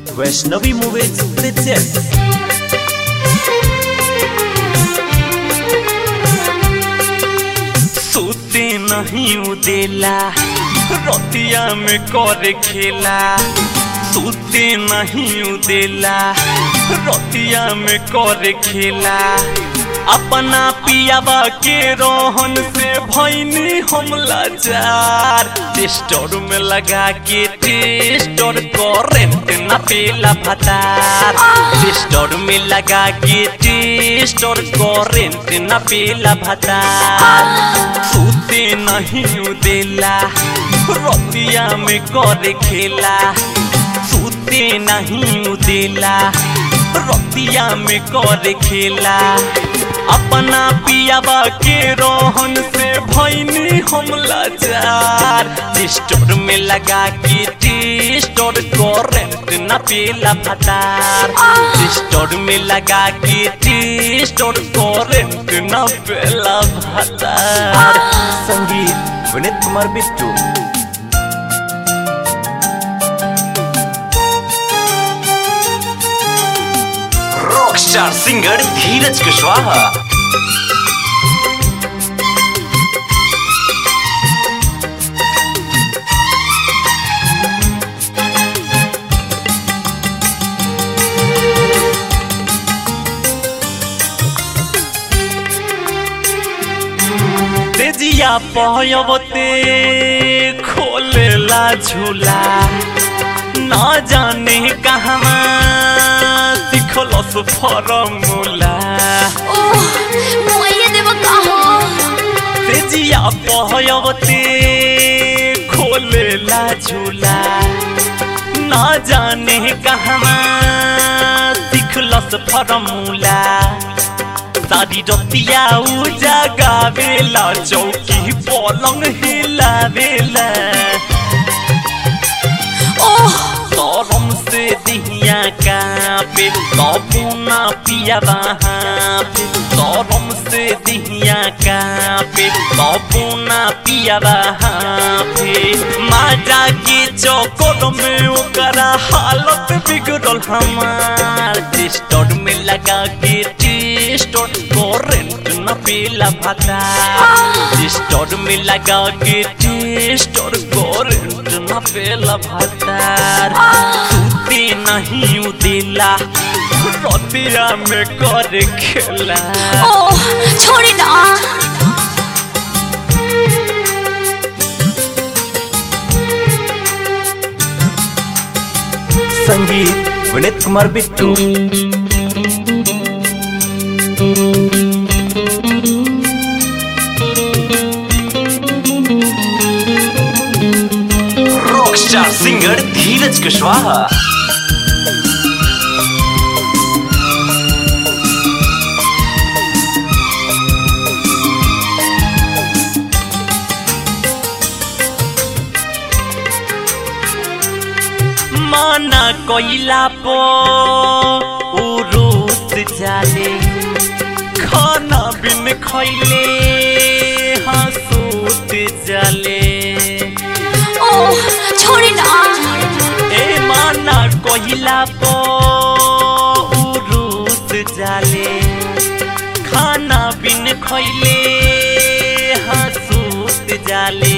Vaishnavi movies presents सोते नहीं उदेला रतिया में कर खेला सोते नहीं उदेला रतिया में कर खेला अपना पियाबा के रोहन से भैनी हम लाचार टेस्टर में लगा के टेस्टर करेंट न पेला भतार टेस्टर में लगा के टेस्टर करेंट न पेला भतार सूते नहीं उदेला रतिया में कर खेला सूते नहीं उदेला रतिया में कर खेला अपना पियाबा के रोहन से भैनी हम लाचार टेस्टर में लगा के टेस्टर करेंट न पेला भतार टेस्टर में लगा के टेस्टर करेंट न पेला भतार संगीत Vineet Kumar Bittu rock star singer Dheeraj Kushwaha तेजिया पहयवते खोलेला झूला न जाने कहवा सिखलस फरमुला ओह मुआइया देव कहो तेजिया पहयवते खोलेला झूला न जाने कहवा सिखलस फरमुला सारी रतिया उजा गावेला चौकी पलंग हिलावेला ओह गरम से दिहिया कापे तबुना पिया वहाँ पे गरम से दिहिया कापे तबुना पिया वहाँ पे माजा के चौकोर में ओकरा हालत बिगड़ल हमार टेस्टर में लगा के टेस्टर करेंट न पेला भाता टेस्टर में लगा के टेस्टर करेंट न पेला भातार सूते नहीं उदेला रतिया में कर खेला ओह छोड़ी ना संगीत Vineet Kumar Bittu rock star singer Dheeraj Kushwaha माना कोइला पो उरुस जाले खाना बिन खैले हंसूत जाले ओह छोड़ी ना ए माना कोइला पो उरुस जाले खाना बिन खैले हंसूत जाले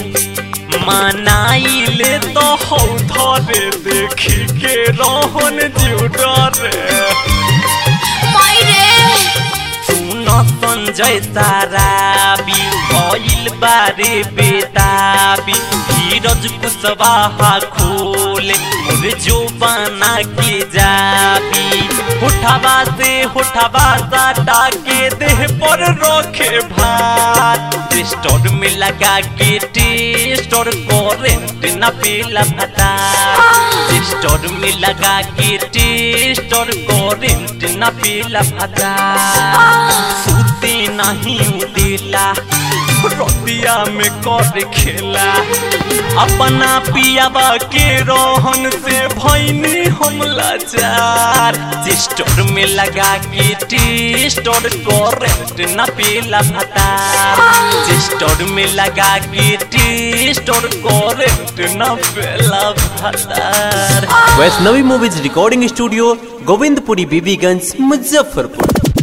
मनाइले तो हौ धरे देखी के रोहन जीव डरे माई रे सुन संजय ताराबी भइल बारे बेताबी धीरज कुशवाहा खोले मोर जो बना के जाबी होठवा से होठवा साटा के देह पर रखे भात टेस्टर में लगा के टेस्टर करेंट न पेला भता टेस्टर में लगा के टेस्टर करेंट न पेला भता सूते नहीं उदेला रतिया में कर खेला अपना पियाबा के रोहन से भैनी हम लाचार सिस्टर में लगा के टी स्टोर करेंट न पीला भतार सिस्टर में लगा के टी स्टोर करेंट न पीला भतार Vaishnavi movies recording studio Govindpuri Bibiganj Muzaffarpur